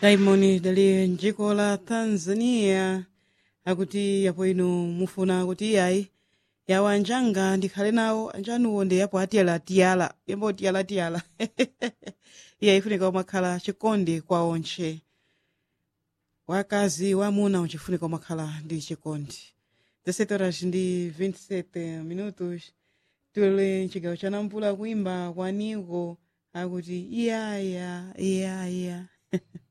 Diamond dali mdziko la Tanzania akuti yapo inu mufuna kuti yayi yawo anjanga ndikhale nawo anjanuwo ndi yapo atiyala-tiyala yambo tiyala-tiyala iye ifunika umakhala chikondi kwa onche wakazi wamuna uchifunika umakhala ndi chikondi 17 horas ndi 27 minutos tuli mchigawo cha nampula kuimba kwa niko akuti iyaya iyaya